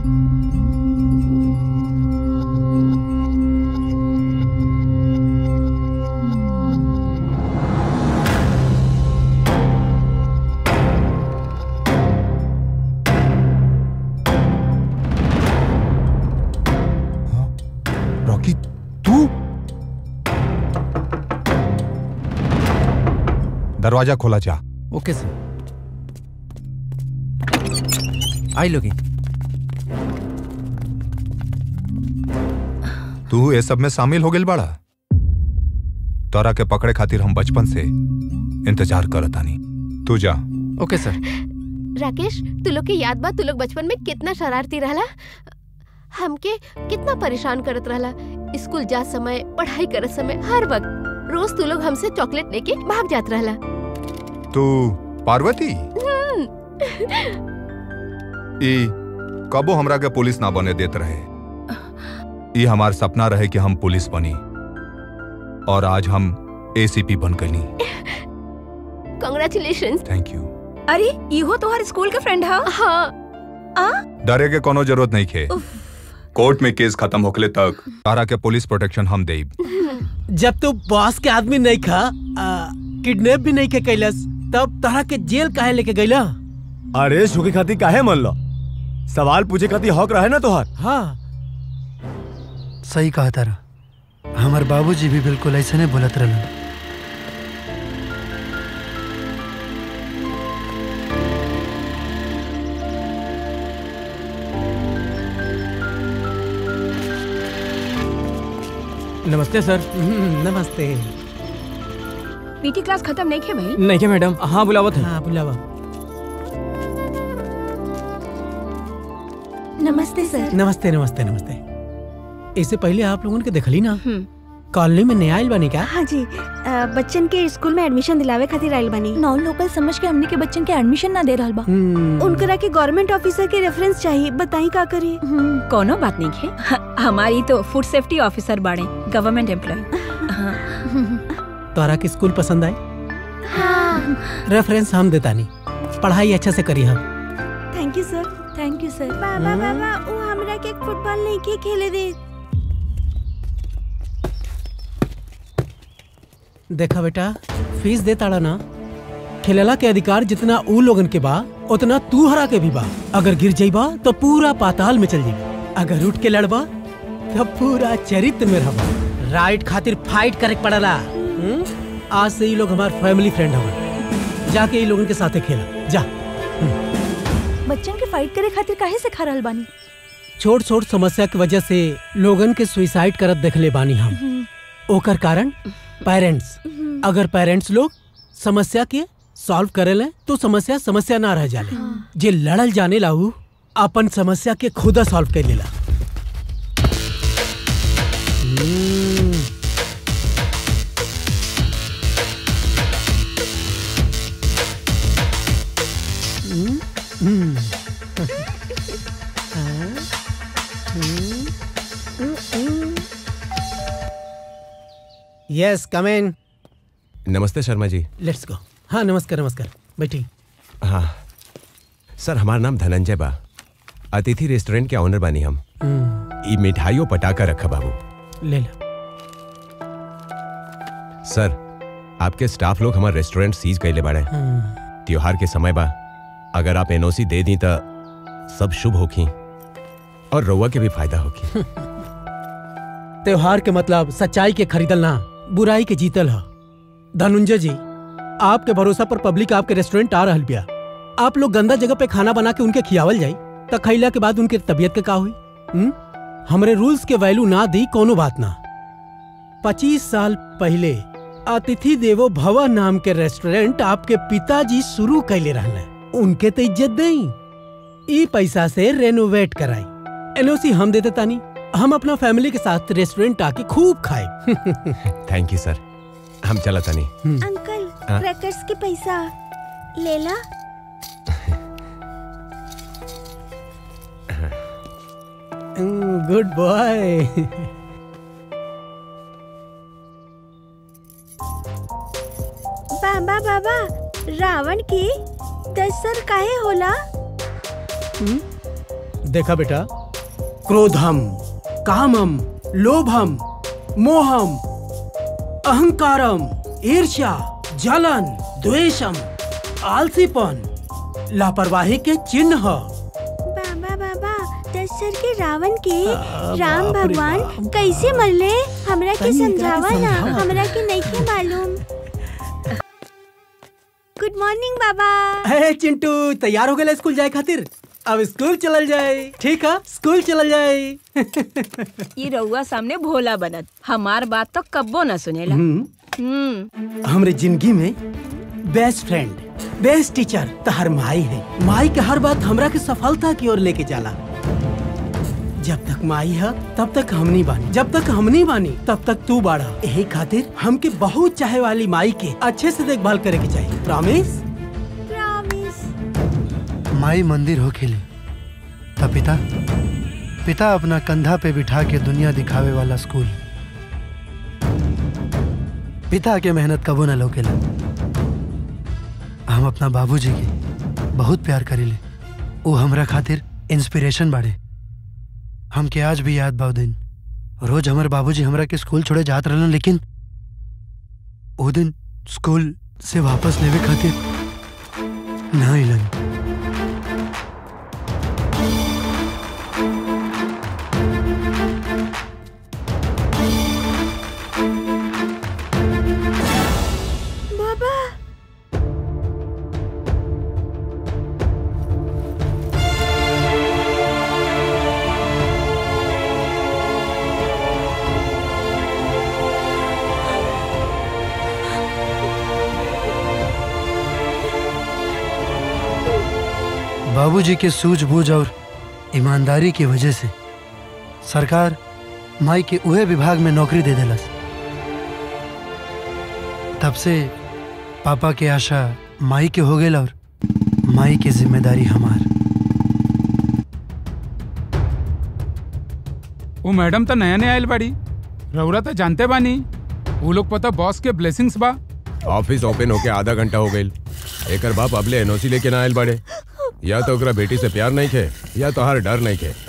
Rocky तू दरवाजा खोला जा ओके सर आई लोगी तू ये सब में शामिल हो गेल बाड़ा तोरा के पकड़े खातिर हम बचपन से इंतजार करत आनी तू जा ओके सर राकेश तू लोग के याद बा तू लोग बचपन में कितना शरारती रहला हमके कितना परेशान करत रहला स्कूल जा समय पढ़ाई करत समय हर वक्त रोज तू लोग हमसे चॉकलेट लेके भाग जात रहला तू पार्वती हम्म, ई कबो हमरा के पुलिस ना बने देत रहे ई हमार सपना रहे कि हम पुलिस बनी और आज हम एसीपी बन गईनी कांग्रेचुलेशन थैंक यू अरे इहो तोहर स्कूल के फ्रेंड हा हाँ आ डरे के कोनो जरूरत नहीं खे कोर्ट में केस खत्म होखले तक तारा के पुलिस प्रोटेक्शन हम देब जब तू बॉस के आदमी नहीं खा किडनैप भी नहीं के कैलस तब तोहरा के जेल काहे लेके गईला अरेस्ट होके खातिर काहे मन लो सवाल पूछे खातिर हक रहे ना तोहार हाँ सही कहा तारा हमार बाबूजी भी बिल्कुल ऐसे नहीं बोलत रहलन नमस्ते सर नमस्ते पीटी क्लास खत्म नहीं खे भाई नहीं क्या मैडम हाँ बुलावत है हाँ बुलावा नमस्ते सर नमस्ते नमस्ते नमस्ते इससे पहले आप लोगों ने देखली ना कॉलोनी में नया आइल बनी क्या हाँ जी अ, बच्चन के स्कूल में एडमिशन दिलावे खातिर आइल बानी नॉन लोकल समझ के हमने के बच्चन के एडमिशन ना दे रहल बा उनकरा के गवर्नमेंट ऑफिसर के रेफरेंस चाहिए बताई का करी कोनो बात नहीं है हमारी तो फूड सेफ्टी ऑफिसर बाड़े गवर्नमेंट एम्प्लॉय तोहरा के स्कूल पसंद आई हाँ रेफरेंस हम देता नहीं पढ़ाई अच्छा से करी हम thank you sir thank you sir बाबा बाबा वो हमरा के फुटबॉल नहीं के खेले दे देखा बेटा फीस दे ताड़ा ना खेलला के अधिकार जितना ऊ लोगन के बा उतना तू हरा के भी बा अगर गिर जाइबा तो पूरा पाताल में चल जाइबा अगर उठ के लड़बा तो पूरा चरित्र में रहबा राइट खातिर फाइट करे के पड़ला हम्म? आज से ये लोग हमार फैमिली फ्रेंड हवन जाके ये लोगन के साथे खेला जा बच्चन के फाइट करे खातिर काहे से खा रहल बानी छोट छोट समस्या की वजह से लोगन के सुइसाइड करत देखले बानी हम ओकर कारण पेरेंट्स अगर पेरेंट्स लोग समस्या के सॉल्व करेले तो समस्या समस्या ना रह जाले जे लड़ल जाने लाऊ अपन समस्या के खुदा सॉल्व कर लेला हम्म, हम्म, हम्म। हाँ, हम्म, हम्म, हम्म। यस कम इन नमस्ते शर्मा जी लेट्स गो हाँ नमस्कार नमस्कार बैठी हाँ सर हमारा नाम धनंजय बा अतिथि रेस्टोरेंट के ऑनर बानी हम हम्म, ई मिठाइयों पटाकर रखा बाबू ले लो सर आपके स्टाफ लोग हमारे रेस्टोरेंट सीज कैले बाड़े हम्म, त्योहार के समय बा अगर आप एनओसी दे दी तो सब शुभ होखी और रउआ के भी फायदा होखी त्योहार के मतलब सच्चाई के खरीदल ना बुराई के जीतल ह धनुंजय जी आपके भरोसा पर पब्लिक आपके रेस्टोरेंट आ रहल बिया आप लोग गंदा जगह पे खाना बना के उनके खियावल जाई त खैला के बाद उनके तबीयत के का हुई हुँ? हमरे रूल्स के वैल्यू ना दी कोनो बात ना पच्चीस साल पहले अतिथि देवो भव नाम के रेस्टोरेंट आपके पिताजी शुरू कैले रहले उनके तो इज्जत दई ई पैसा से रेनोवेट कराई एनओसी हम देते तानी हम अपना फैमिली के साथ रेस्टोरेंट आके खूब खाए थैंक यू सर हम चला तनी अंकल हाँ? क्रैकर्स के पैसा लेला गुड बॉय बाबा बाबा रावण के दसर काहे होला देखा बेटा क्रोधम कामम लोभम मोहम अहंकारम ईर्ष्या जलन द्वेषम आलसीपन लापरवाही के चिन्ह ह। बाबा बाबा दशरथ के रावण के आ, राम बाप रे भगवान बाप। कैसे मरले हमरा के तनी एकरा के समझावा ना समझावा। हमरा के नहीं के मालूम गुड मॉर्निंग बाबा हे चिंटू तैयार हो गए स्कूल जाए खातिर अब स्कूल चलल जाए ठीक है स्कूल चलल जाए ये रउआ सामने भोला बनत हमार बात तो कब्बो न सुनेला हम्म, हम्म हमरे जिंदगी में बेस्ट फ्रेंड बेस्ट टीचर तहर माई है माई के हर बात हमरा के सफलता की ओर लेके जाला जब तक माई है तब तक हमनी बानी जब तक हमनी बानी तब तक तू बाड़ा यही खातिर हमके बहुत चाहे वाली माई के अच्छे से देखभाल करे के चाहिए प्रॉमिस प्रॉमिस माई मंदिर हो खेले तब पिता पिता अपना कंधा पे बिठा के दुनिया दिखावे वाला स्कूल पिता के मेहनत कबो न लौकेला हम अपना बाबूजी के बहुत प्यार करीले वो हमरा खातिर इंस्पिरेशन बाड़े हमके आज भी याद बा उ दिन रोज हमारे बाबूजी हमरा के स्कूल छोड़े जात रहलन लेकिन वो दिन स्कूल से वापस लेवे खातिर ना अइलन बाबा बाबूजी के सूझबूझ और ईमानदारी की वजह से सरकार माई के उहे विभाग में नौकरी दे देलस तब से पापा के आशा माई के हो गई और माई की जिम्मेदारी हमार वो मैडम तो नया नया आयल बाड़ी रउरा तो जानते बानी वो लोग पता बॉस के ब्लेसिंग्स बा ऑफिस ओपन होके आधा घंटा हो गई एकर बाप अबले एनओसी लेके ना आयल बाड़े या तो ओकरा बेटी से प्यार नहीं खे या तो हर डर नहीं खे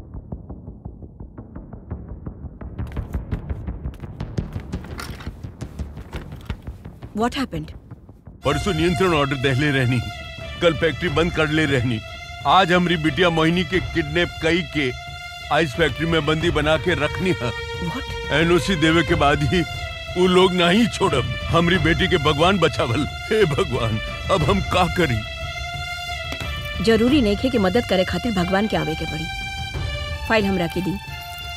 व्हाट हैपेंड परसों नियंत्रण ऑर्डर दहले रहनी कल फैक्ट्री बंद कर ले रहनी आज हमारी बिटिया मोहिनी के किडनैप कई के आइस फैक्ट्री में बंदी बना के रखनी है व्हाट एनओसी देवे के बाद ही वो लोग नहीं छोड़ब हमारी बेटी के भगवान बचावल हे भगवान अब हम का करी जरूरी नहीं है कि मदद करे खातिर भगवान के आवे के पड़ी फाइल हमरा के दी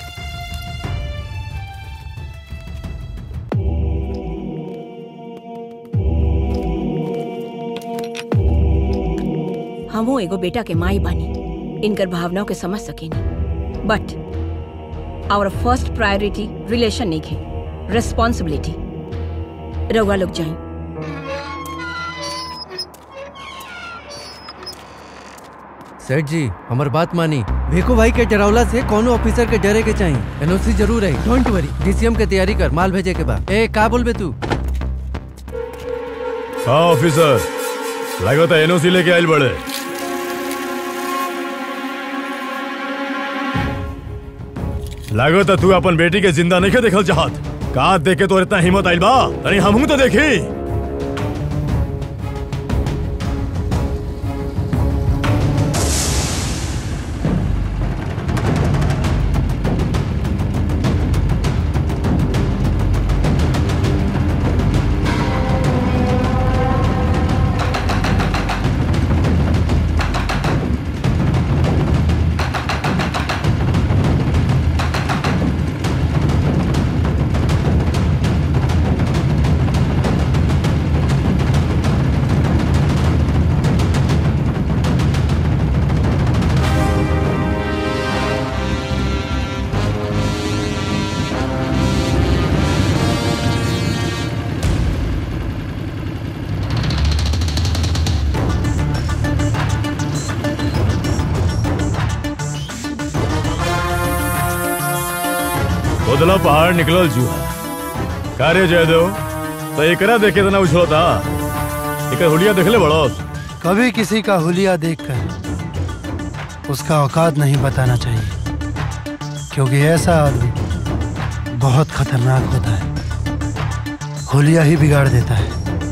हमो एगो बेटा के माई बानी इनकर भावनाओं के समझ सकेनी but our first priority relation नहीं है रिस्पॉन्सिबिलिटी रउआ लोग जाई सेठ जी हमार बात मानी भेको भाई के डरावला से कोनो ऑफिसर के डरे के चाहिए एनओसी जरूर है डोंट वरी डीसीएम के तैयारी कर माल भेजे के बाद ए का बोलबे तू हाँ ऑफिसर लगो तो एनओसी लेके आयल बड़े लागो तो तू अपन बेटी के जिंदा नहीं के देखल चाहत का देखे तो इतना हिम्मत आइल बा तनी हमहू तो देखी उदला पहाड़ निकलल जुआ कार्य जयदेव तो एकरा देखे तना उछलता एकर हुलिया देखले बड़ोस कभी किसी का हुलिया देखकर उसका औकात नहीं बताना चाहिए क्योंकि ऐसा आदमी बहुत खतरनाक होता है होलिया ही बिगाड़ देता है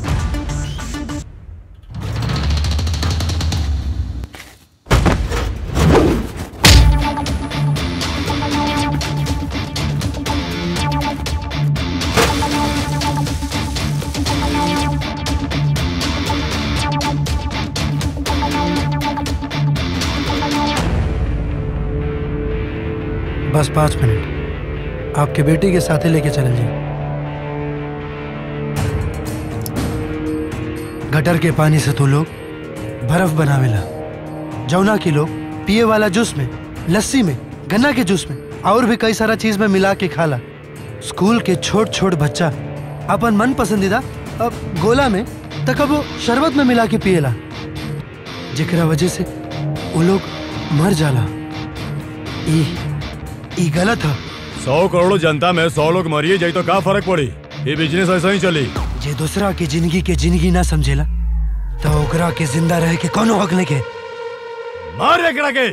बस पाँच मिनट आपके बेटी के साथ ही लेके चल जाइए गटर के पानी से तो लोग बर्फ बनावेला जौना की लोग पिए वाला जूस में लस्सी में गन्ना के जूस में और भी कई सारा चीज में मिला के खाला स्कूल के छोट छोट बच्चा अपन मन पसंदीदा अब गोला में तक वो शरबत में मिला के पिएला जेकरा वजह से वो लोग मर जाला ई ई गलत है सौ करोड़ जनता में सौ लोग मरिए जाई तो का फर्क पड़ी ये बिजनेस ऐसा ही चली जे दूसरा के जिंदगी के जिंदगी ना समझेला तो ओकरा के जिंदा रहे के कोनो हक नहीं के मार एकड़ा के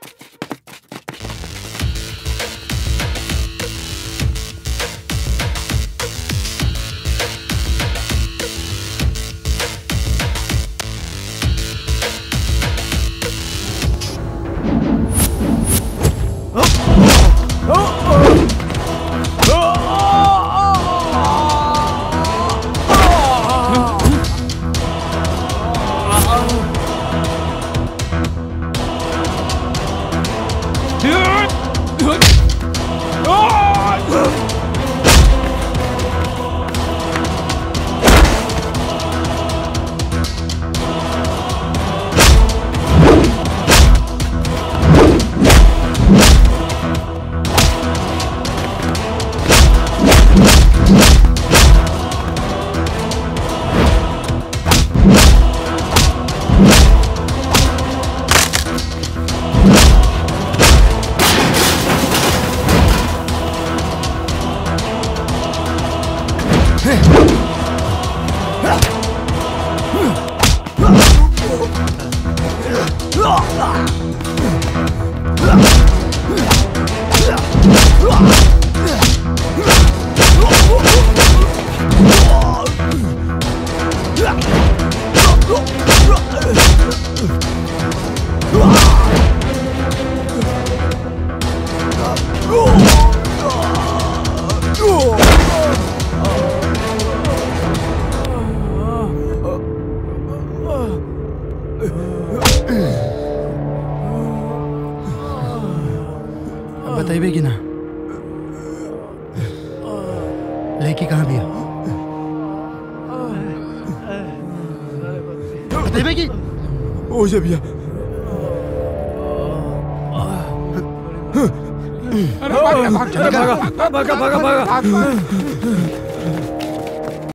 बताइए कि ना लड़की कहाँ भी है बताइए कि ओ जे भैया अरे भाग, भाग, चल, भाग, भागा, भाग, भाग, भाग, भाग, भाग।